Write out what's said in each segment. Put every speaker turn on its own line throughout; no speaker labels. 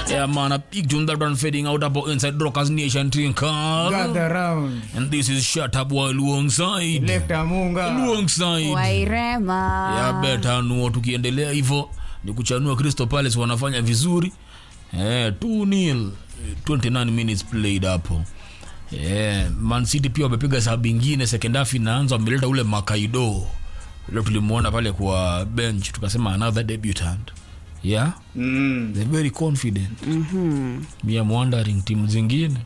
Yeah, man, a big tune that one fading out about inside Rockers Nation Twinkle.
Gather round.
And this is Shut Up While Alongside.
Left Amunga.
Alongside.
wairema
ya beta nuo tukiendelea hivyo ni kuchanua crystal palace wanafanya vizuri eh, 2 nil 29 minutes played hapo eh, man city pia wamepiga sababu ingine second half inaanza wameleta ule makaido ule tulimwona pale kwa bench tukasema another debutant yeah
Mm.
they're very confident mm-hmm. me am wondering timu zingine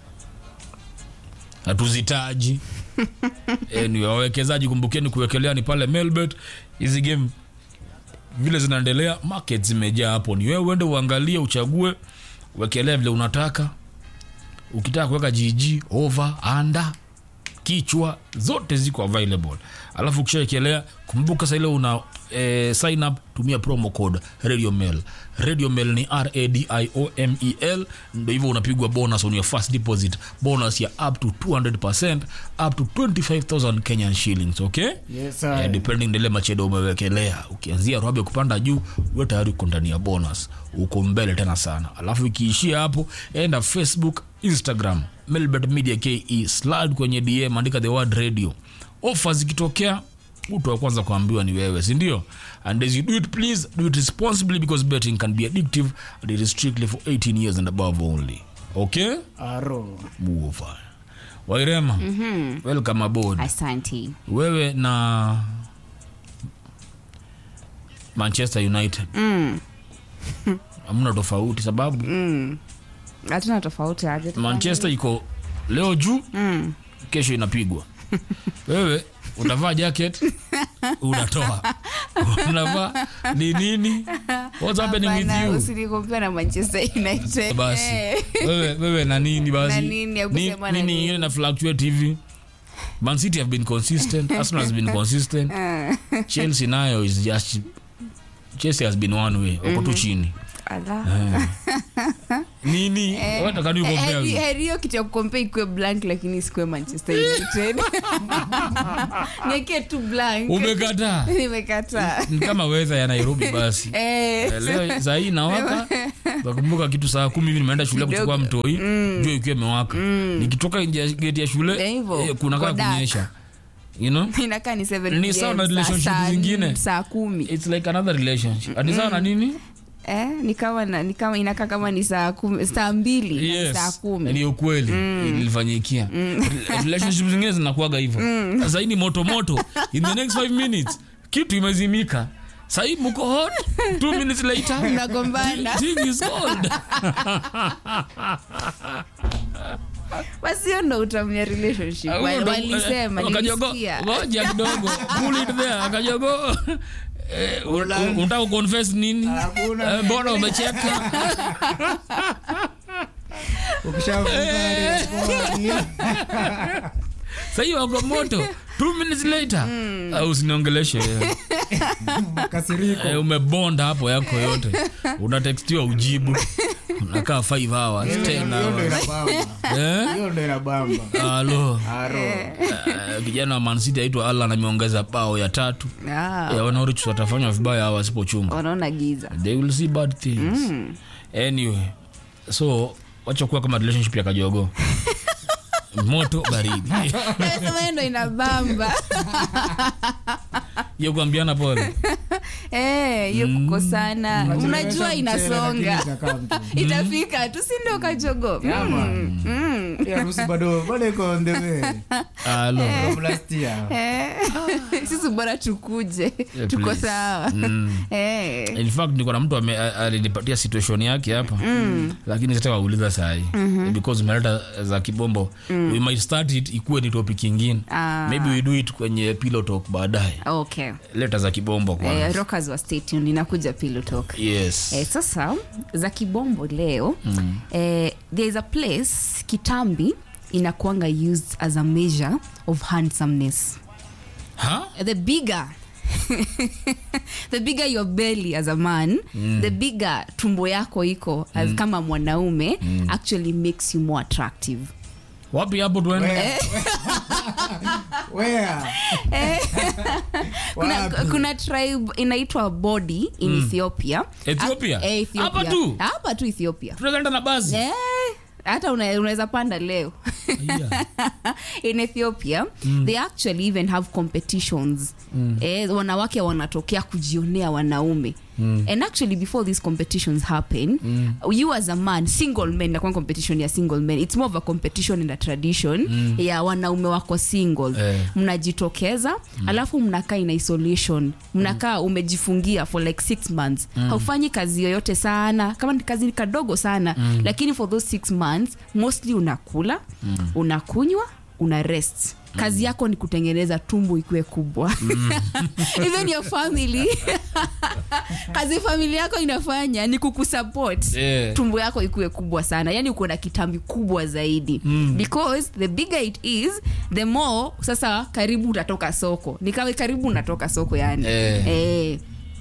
hatuzitaji anyway, wawekezaji kumbukeni kuwekelea ni pale melbet hizi game vile zinaendelea market zimejaa hapo ni wewe uende uangalie uchague wekelea vile unataka ukitaka kuweka gg over under kichwa zote ziko available alafu ukishaekelea kumbuka saile una eh, sign up tumia promo code radio mail radio mail ni radiomel ndo hivyo unapigwa bonus on your first deposit bonus ya up to 200 up to 25000 kenyan shillings okay
Yes, sir.
Eh, depending ndele machedo umewekelea ukianzia robe kupanda juu we tayari uko ndani ya bonus uko mbele tena sana alafu ikiishia hapo enda facebook instagram melbet media ke slide kwenye dm andika the word radio ofa zikitokea mtu wa kwanza kuambiwa ni wewe sindio and as you do it please do it responsibly because betting can be addictive and it is strictly for 18 years and above only okay
Aro.
muova wairema mm-hmm. welcome aboard
asanti
wewe na manchester united
Mm,
hamna tofauti sababu
hatuna tofauti aje
manchester iko leo juu
Mm.
kesho inapigwa wewe unavaa jacket unatoa unavaa ni nini what's happening with
Hapana,
you
usinikompea na manchester united
basi
Eh.
wewe, wewe na nini basi
Na nini, ya kusema na
nini
nini?
ingine na fluctuate hivi man city have been consistent arsenal has been consistent chelsea nayo is just chelsea has been one way wako tu chini
Ala.
nini what can you compare
Heri-
with?
heri hiyo kitu ya kukompea ikuwe blank lakini isikuwe manchester united niekee tu blank
umekataa
nimekataa
ni kama weather ya nairobi basi
Eh,
Eh, leo saa hii inawaka nakumbuka kitu saa kumi hivi nimeenda shule
Kidogo.
kuchukua mtoi jua ikiwa imewaka nikitoka nje ya geti ya shule
Ndio hivyo,
eh, kunakaa
kwa dark.
kunyesha you know
inakaa ni seven
Ni
PM,
sawa na
saa-
relationship
saa-
zingine.
saa kumi
it's like another relationship ati sawa na nini
eh, ni kama na- ni kama inakaa kama ni saa kumi saa mbili na ni saa
yes
kumi
ni ukweli ilifanyikia relationship zingine zinakuaga hivyo sasa hii ni moto moto in the next 5 minutes kitu imezimika sahii mko hot two minutes later
Mnagombana.
thing is cold
basi hiyo ndo utamia relationship
Ah,
Wa-
huyo ndo-
walisema
eh, akajogo-
nilisikia
ngoja kidogo pull it there akajogo Eh, un- un- unataka kuconfess nini
Hakuna.
Eh, mbona umecheka
Ukishavuka
sahii wako moto two minutes later Ah, usiniongeleshe
kasiriko.
Eh, umebonda hapo yako yote unatekstiwa ujibu unakaa 5 hours 10
Hiyo ndo
hours
inabamba.
Eh?
Hiyo ndo inabamba.
alo
Aro.
Eh, kijana wa mancity aitwa alan ameongeza bao ya tatu
Ah,
ya wanaorich watafanywa vibaya hawa wasipochunga
wanaona giza
they will see bad things anyway so wacha kuwa kama relationship ya kajogo moto baridi
Sema hiyo ndo inabamba
hiyo kuambiana pole
Eh, hiyo kukosana unajua
Unachelewesha mchele,
inasonga
lakini itakaa mtu.
itafika tu si ndio kajogo
Yama. Hii harusi bado bado iko on the way.
alo
From last year.
Eh, sisi bora tukuje tuko
please.
sawa Eh,
in fact niko na mtu ame- a- alinipatia situation yake hapa lakini sita wauliza sahi because umeleta za kibombo we might start it ikuwe ni topic ingine
Ah.
maybe we do it kwenye pillow talk baadaye
okay
leta za kibombo
Eh,
kwanza
rockers wa stay tuned inakuja pillow talk
yes
Eh, sasa za kibombo leo mm. eh, there is a place kitambi inakuanga used as a measure of handsomeness
ha
the bigger the bigger your belly as a man mm. the bigger tumbo yako iko as kama mwanaume actually makes you more attractive
wapi hapo tuende
Where? Where?
kuna,
Wapi?
kuna tribe inaitwa bodi in ethiopia
Ethiopia?
Ah, eh, Ethiopia.
Hapa tu?
hapa tu ethiopia
tunaenda na basi
Eh, hata una- unaweza panda leo
Aya.
in ethiopia they actually even have competitions eh, wanawake wanatokea kujionea wanaume and actually before these competitions happen you as a man single men nakuwa competition ya single men it's more of a competition in a tradition ya wanaume wako single
Eh.
mnajitokeza alafu mnakaa in isolation mnakaa umejifungia for like six months haufanyi kazi yoyote sana kama ni kazi kadogo sana lakini for those six months mostly unakula unakunywa una rest kazi yako ni kutengeneza tumbo ikuwe kubwa even your family kazi familia yako inafanya ni kukusupport
Yeah.
tumbo yako ikuwe kubwa sana yani uko na kitambi kubwa zaidi because the bigger it is the more sasa karibu utatoka soko nikawe karibu unatoka soko yani
Eh.
Eh.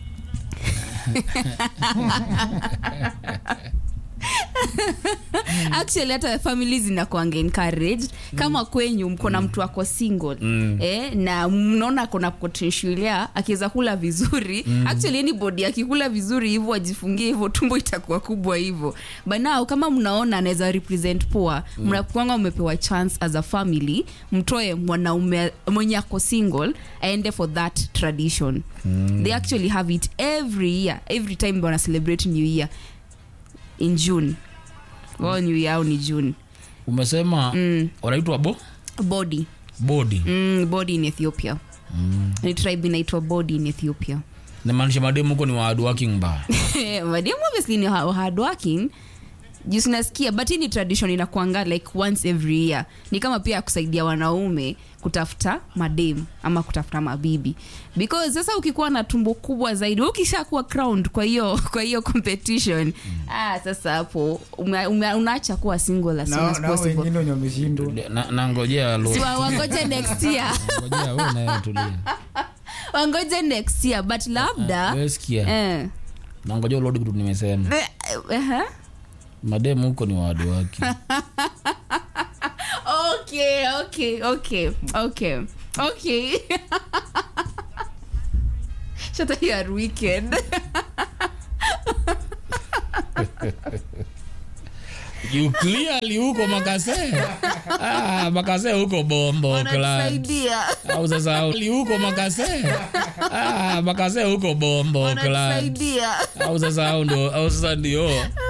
actually hata famili zinakuanga encouraged kama kwenyu mko na mtu ako single eh, na mnaona kona potential ya akiweza kula vizuri actually anybody akikula vizuri hivyo ajifungie hivyo tumbo itakuwa kubwa hivyo but now kama mnaona anaweza represent poa mnakwanga umepewa chance as a family mtoe mwanaume mwenye ako single aende for that tradition they actually have it every year every time wana celebrate new year in june wao new year au ni june
umesema wanaitwa bo
body
bodi
mm, body in ethiopia ni tribe inaitwa body in ethiopia
namaanisha mademu huko ni hard working mbaya
mademu obviously ni ha- hard working juu sinasikia but hii ni tradition inakwanga like once every year ni kama pia ya kusaidia wanaume kutafuta madem ama kutafuta mabibi because sasa ukikuwa na tumbo kubwa zaidi wewe ukishakuwa crowned kwa hiyo kwa hiyo competition ah, sasa hapo ume, ume, unaacha kuwa single as soon
Na-
as
na
possible
wengine wenye wameshindwa
na, na ngojea lo
Si wa- wangoje next year
ngojea wewe naye tulia
wangoje next year but labda
wewe sikia
eh,
na ngojea ulodi kitu nimesema
eh, eh,
mademu huko ni hard working
okay okay okay okay okay shut up you are wicked
you clearly huko makase ah, makase huko bombo class
wanatusaidia
au sasa li huko makase ah, makase huko bombo class
wanatusaidia
au sasa au ndo au sasa ndio